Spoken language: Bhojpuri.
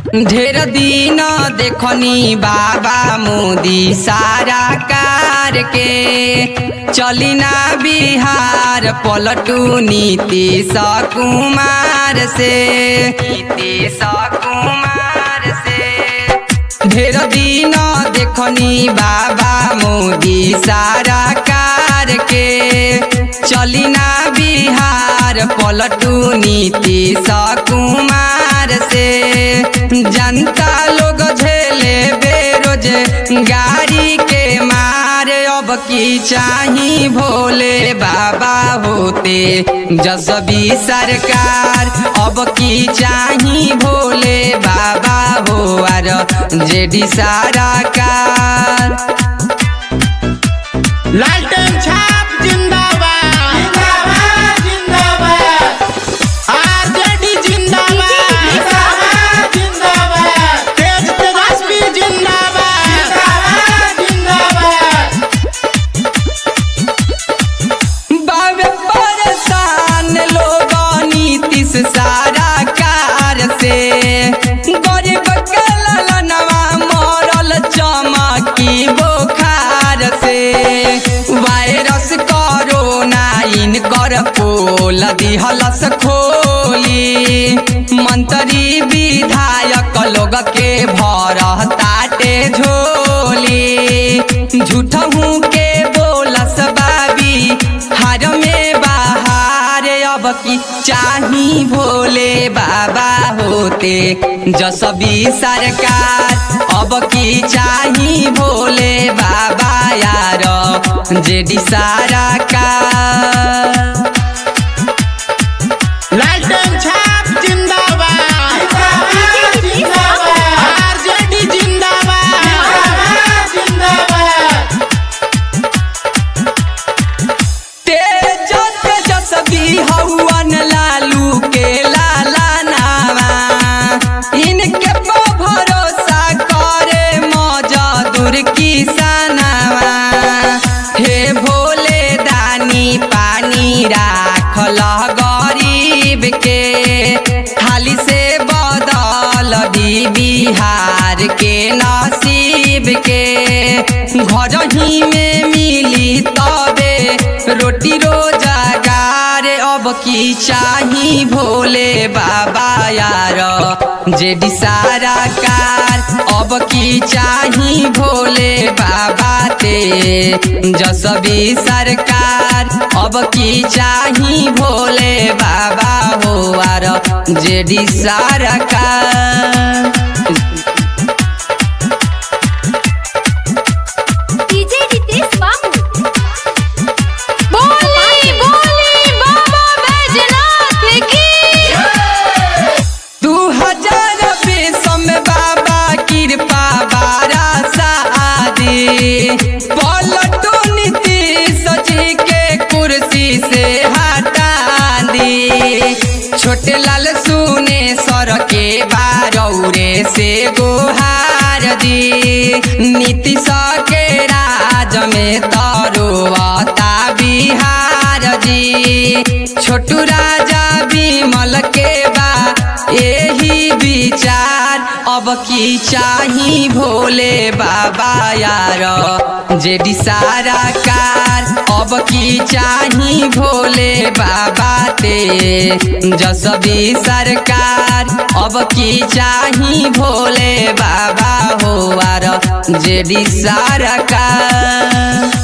ढेर दिन देखनी बाबा मोदी सारा कार के चली ना बिहार पलटू नीतीश कुमार से नीतीश कुमार से ढेर दिन देखनी बाबा मोदी सारा कार के चली ना बिहार पलटू नीतीश कुमार से जनता लोग झेले बेरोज गाड़ी के मार अब की चाही भोले बाबा होते जसबी सरकार अब की चाही भोले बाबा हो आर जेडी सारा कार लालटेन छाप जिंदाबाद जिंदाबाद जिंदाबाद आरजेडी जिंदाबाद जिंदाबाद जिंदाबाद तेज तेजस्वी जिंदाबाद जिंदाबाद जिंदाबाद बाबे परेशान लोग नीतीश सारा कार से गरीब के ललनवा मरल चमकी बुखार से वायरस कोरोना इनकर पोल दिहलस खोली मंत्री विधायक लोग के भर ताटे झोली झूठहू के बोलस बाबी हार में बाहर अब की चाही भोले बाबा होते जसबी सरकार अब की चाही भोले बाबा यार जेडी सारा का लालटेन छाप जिंदाबाद जिंदाबाद जिंदाबाद आरजेडी जिंदाबाद जिंदाबाद तेज तेजस्वी हवन लालू के लाला नामा इनके पर भरोसा करे मजदूर किसानवा हे भोले दानी पानी राखल गरीब के खाली से बदल दी बिहार के नसीब के घर ही में मिली तबे रोटी रोजगार अब की चाही भोले बाबा यार जेडी सारा कार अब की चाही भोले बाबा ते जसबी सरकार अब की चाही भोले बाबा हो आर जेडी सारा कार डीजे रितेश बाबू बोली बोली बाबा बैजनाथ की दू हजार बीस में बाबा कृपा बारा शादी पलटू नीतीश जी के कुर्सी से हटा दी छोटे लाल सुने सर के बारौरे से गोहार दी नीतीश के राज में तरुआता बिहार जी छोटू राजा विमल के बा यही विचार अब की चाही भोले बाबा यार जेडी सारा कार अब की चाही भोले बाबा ते जसबी सरकार अब की चाही भोले बाबा हो आर जेडी सारा कार